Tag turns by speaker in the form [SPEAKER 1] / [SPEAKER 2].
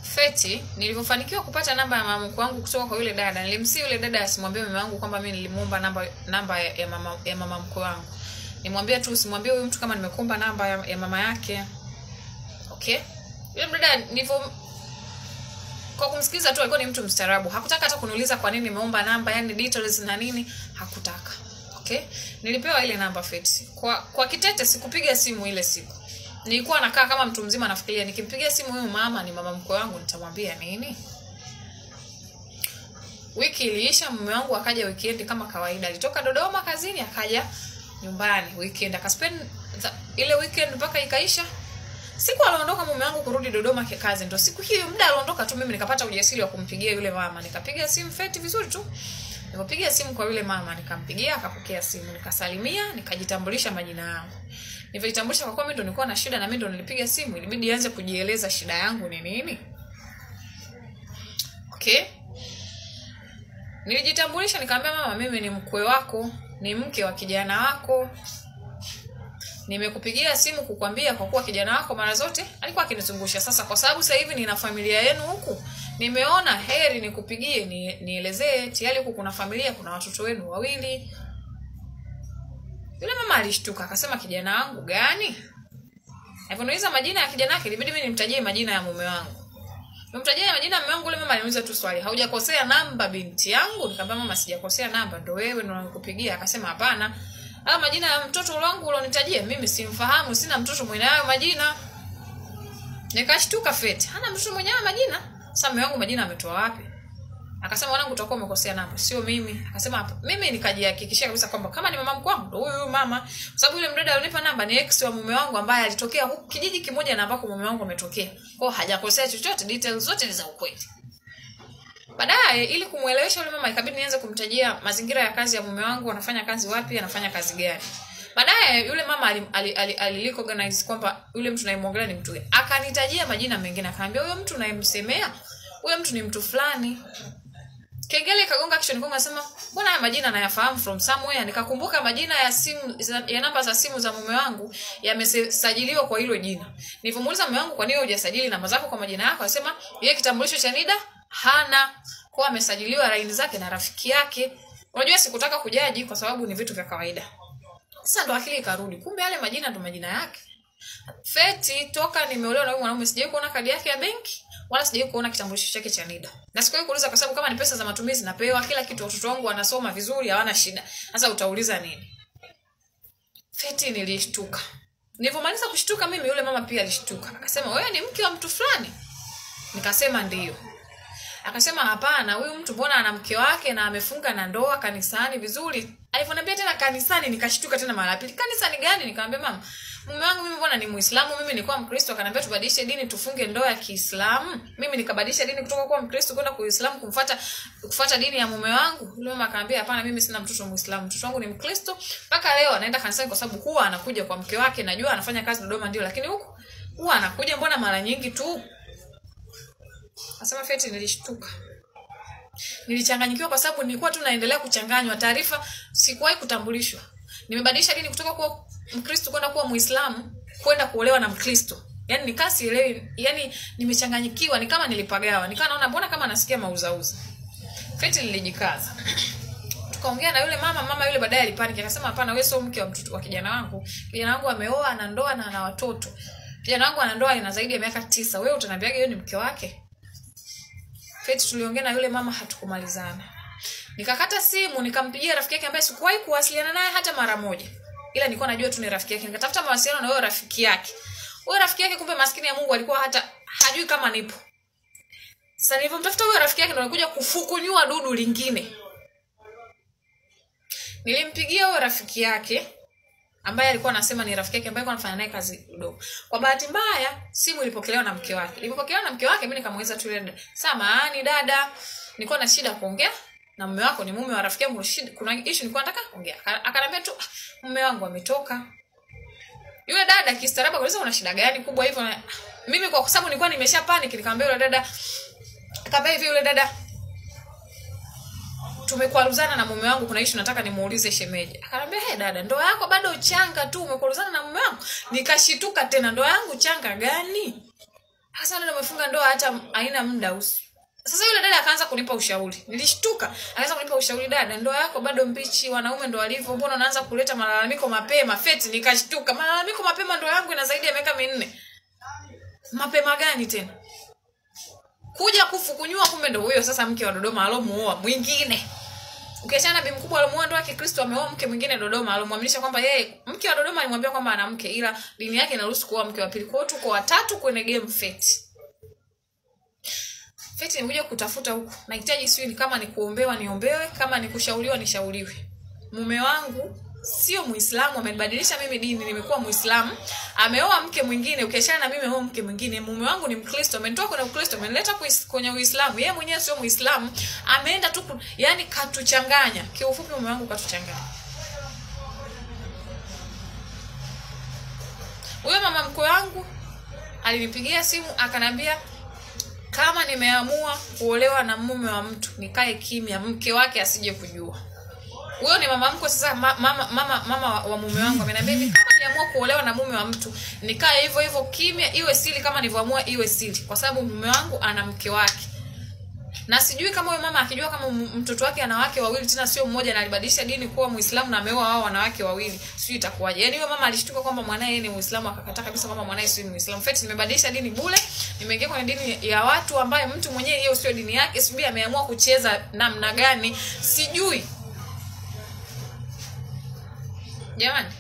[SPEAKER 1] Feti, nilivyofanikiwa kupata namba ya mama mkwe wangu kutoka kwa yule dada, nilimsii yule dada asimwambie mume wangu kwamba mimi nilimuomba namba namba ya mama ya mama mkwe wangu. Nimwambie tu usimwambie huyu mtu kama nimekuomba namba ya, ya mama yake. Okay? Yule dada nilivyo kwa kumsikiliza tu alikuwa ni mtu mstaarabu. Hakutaka hata kuniuliza kwa nini nimeomba namba, yani details na nini, hakutaka. Okay? Nilipewa ile namba Feti. Kwa kwa kitete sikupiga simu ile siku nilikuwa nakaa kama mtu mzima nafikiria nikimpigia simu huyu mama ni mama mkwe wangu nitamwambia nini wiki iliisha mume wangu akaja weekend kama kawaida alitoka dodoma kazini akaja nyumbani weekend akaspend the- ile weekend mpaka ikaisha siku aliondoka mume wangu kurudi dodoma kikazi ndo siku hiyo muda aliondoka tu mimi nikapata ujasiri wa kumpigia yule mama nikapiga simu feti vizuri tu nilipopiga simu kwa yule mama nikampigia akapokea simu nikasalimia nikajitambulisha majina yangu nilivyojitambulisha kwa kuwa mimi ndo nilikuwa na shida na mimi ndo nilipiga simu ilibidi anze kujieleza shida yangu ni nini okay nilijitambulisha nikamwambia mama mimi ni mkwe wako ni mke wa kijana wako nimekupigia simu kukwambia kwa kuwa kijana wako mara zote alikuwa akinizungusha sasa kwa sababu sasa hivi nina familia yenu huku nimeona heri nikupigie ni, nielezee tayari huku kuna familia kuna watoto wenu wawili yule mama alishtuka akasema kijana wangu gani alivyoniuliza majina ya kijana wake ilibidi mimi nimtajie majina ya mume wangu nimtajie majina ya mume wangu yule mama aliniuliza tu swali haujakosea namba binti yangu nikamwambia mama sijakosea namba ndo wewe ndo nakupigia akasema hapana haya majina ya mtoto wangu ulionitajia mimi simfahamu sina mtoto mwenye hayo majina nikashtuka feti hana mtoto mwenye hayo majina sasa mume wangu majina ametoa wapi akasema wanangu utakuwa umekosea namba sio mimi akasema hapa mimi nikajihakikishia kabisa kwamba kama ni mama mkwe wangu ndo huyu huyu mama kwa sababu yule mdada alinipa namba ni ex wa mume wangu ambaye alitokea huku kijiji kimoja na ambako mume wangu ametokea kwao hajakosea chochote details zote ni za ukweli baadaye ili kumwelewesha yule mama ikabidi nianze kumtajia mazingira ya kazi ya mume wangu anafanya kazi wapi anafanya kazi gani baadaye yule mama alilicognize ali, ali, ali recognize kwamba yule mtu nayemwongelea ni mtu gani akanitajia majina mengine akaambia huyo mtu nayemsemea huyo mtu ni mtu fulani kengele ikagonga kichwani kwangu nasema mbona haya majina nayafahamu from somewhere nikakumbuka majina ya simu za- ya namba za simu za mume wangu yamesajiliwa kwa hilo jina nilivyomuuliza mume wangu kwa nini hujasajili namba zako kwa majina yako anasema yeye kitambulisho cha NIDA hana kwa amesajiliwa laini zake na rafiki yake unajua sikutaka kujaji kwa sababu ni vitu vya kawaida sasa ndo akili ikarudi kumbe yale majina ndo majina yake feti toka nimeolewa na huyu mwanaume sijawai kuona kadi yake ya benki wala sijawai kuona kitambulisho chake cha nida na sikuwahi kuuliza kwa sababu kama ni pesa za matumizi napewa kila kitu watoto wangu wanasoma vizuri hawana shida sasa utauliza nini feti nilishtuka nilivyomaliza kushtuka mimi yule mama pia alishtuka akasema wewe ni mke wa mtu fulani nikasema ndio akasema hapana huyu mtu mbona ana mke wake na amefunga na ndoa kanisani vizuri alivyoniambia tena kanisani nikashtuka tena mara ya pili kanisani gani nikamwambia mama mume wangu mimi mbona ni muislamu mimi nilikuwa mkristo akaniambia tubadilishe dini tufunge ndoa ya kiislamu mimi nikabadilisha dini kutoka kuwa mkristo kwenda kuislamu kumfuata kufuata dini ya mume wangu yule mama akaambia hapana mimi sina mtoto muislamu mtoto wangu ni mkristo mpaka leo anaenda kanisani kwa sababu huwa anakuja kwa mke wake najua anafanya kazi dodoma ndio lakini huku huwa anakuja mbona mara nyingi tu Asema Feti nilishtuka. Nilichanganyikiwa kwa sababu nilikuwa tu naendelea kuchanganywa taarifa, sikuwahi kutambulishwa. Nimebadilisha dini kutoka kuwa Mkristo kwenda kuwa Muislamu, kwenda kuolewa na Mkristo. Yaani nikaa sielewi, yaani nimechanganyikiwa, ni kama nilipagawa. Nikaa naona mbona kama nasikia mauzauza. Feti nilijikaza. Tukaongea na yule mama, mama yule baadaye alipaniki akasema hapana, wewe sio mke wa mtoto wa kijana wangu. Kijana wangu ameoa, ana ndoa na ana watoto. Kijana wangu ana ndoa ina zaidi ya miaka tisa. Wewe utaniambiaje yeye ni mke wake? Feti tuliongea na yule mama hatukumalizana. Nikakata simu nikampigia rafiki yake ambaye sikuwahi kuwasiliana naye hata mara moja. Ila nilikuwa najua tu ni rafiki yake. Nikatafuta mawasiliano na huyo rafiki yake. Huyo rafiki yake kumbe maskini ya Mungu alikuwa hata hajui kama nipo. Sasa nilivyomtafuta huyo rafiki yake ndo alikuja kufukunyua dudu lingine. Nilimpigia huyo rafiki yake ambaye alikuwa anasema ni rafiki yake ambaye alikuwa anafanya naye kazi kidogo. Kwa bahati mbaya simu ilipokelewa na mke wake. Ilipokelewa na mke wake mimi nikamuuliza tu yule dada, "Samahani dada, nilikuwa na shida kuongea na mume wako ni mume wa rafiki yangu shida kuna issue nilikuwa nataka kuongea." Aka- Akaniambia tu, "Ah, "Mume wangu ametoka." Yule dada kistaarabu akauliza una shida gani kubwa hivyo? Na- Mimi kwa sababu nilikuwa nimesha panic nikamwambia yule dada akamwambia hivi yule dada tumekwaruzana na mume wangu kuna issue nataka nimuulize shemeji akanambia hey dada ndoa yako bado changa tu umekwaruzana na mume wangu nikashituka tena ndoa yangu changa gani hasa dada umefunga ndoa hata haina muda usi sasa yule dada akaanza kunipa ushauri nilishtuka akaanza kunipa ushauri dada ndoa yako bado mbichi wanaume ndo walivyo mbona unaanza kuleta malalamiko mapema feti nikashtuka malalamiko mapema ndoa yangu ina zaidi ya miaka minne mapema gani tena kuja kufukunyua kumbe ndo huyo sasa mke wa dodoma alomuoa mwingine ukiachana na bi mkubwa alomuoa ndoa ya kikristo ameoa mke mwingine dodoma alomwaminisha kwamba yeye mke wa dodoma alimwambia kwamba ana mke ila dini yake inaruhusu kuoa mke wa pili kwao tuko watatu kwenye game feti feti nimekuja kutafuta huku nahitaji sijui ni kama ni kuombewa niombewe kama ni kushauriwa nishauriwe mume wangu sio muislamu amenibadilisha mimi dini nimekuwa muislamu ameoa mke mwingine ukiachana na mimi ameoa mke mwingine mume wangu ni mkristo amenitoa kwenye ukristo amenileta kuis- kwenye uislamu yeye mwenyewe sio muislamu ameenda tu ku- yani katuchanganya kiufupi mume wangu katuchanganya huyo mama mkwe wangu alinipigia simu akaniambia kama nimeamua kuolewa na mume wa mtu nikae kimya mke wake asije kujua huyo ni mama mkwe sasa ma, mama, mama, mama wa- wa mume wangu ameniambia hivi kama niamua kuolewa na mume wa mtu nikae hivyo hivyo kimya iwe siri kama nilivyoamua iwe siri kwa sababu mume wangu ana mke wake na sijui kama huyo mama akijua kama m- mtoto wake ana wake wawili tena sio mmoja na alibadilisha dini kuwa muislamu na ameoa wao wanawake wawili sijui itakuwaje yaani huyo mama alishtuka kwamba mwanae yeye ni muislamu akakataa kabisa kwamba mwanae sio ni muislamu feti nimebadilisha dini bule nimeingia kwenye dini ya watu ambaye mtu mwenyewe hiyo sio dini yake sijui ameamua kucheza namna gani sijui jamani